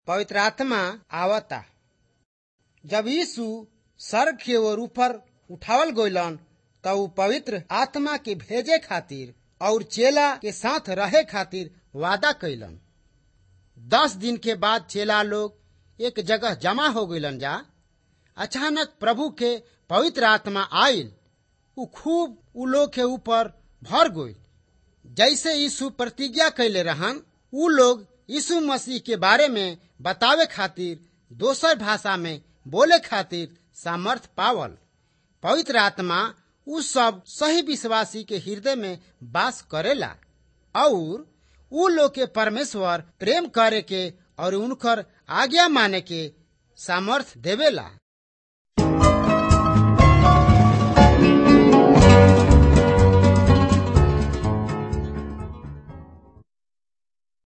पवित्र आत्मा आवता जब यीशु स्वर्ग के ओर ऊपर उठावल गइलन त ऊ पवित्र आत्मा के भेजे खातिर और चेला के साथ रहे खातिर वादा कइलन दस दिन के बाद चेला लोग एक जगह जमा हो गइलन जा अचानक प्रभु के पवित्र आत्मा आयल ऊ खूब ऊ लोग के ऊपर भर गइल जैसे यीशु प्रतिज्ञा कैले रहन ऊ लोग यीशु मसीह के बारे में बतावे खातिर दोसर भाषा में बोले खातिर सामर्थ पावल पवित्र आत्मा उ सब सही विश्वासी के हृदय में वास करेला और उ लोग के परमेश्वर प्रेम करे के और उनकर आज्ञा माने के सामर्थ देवेला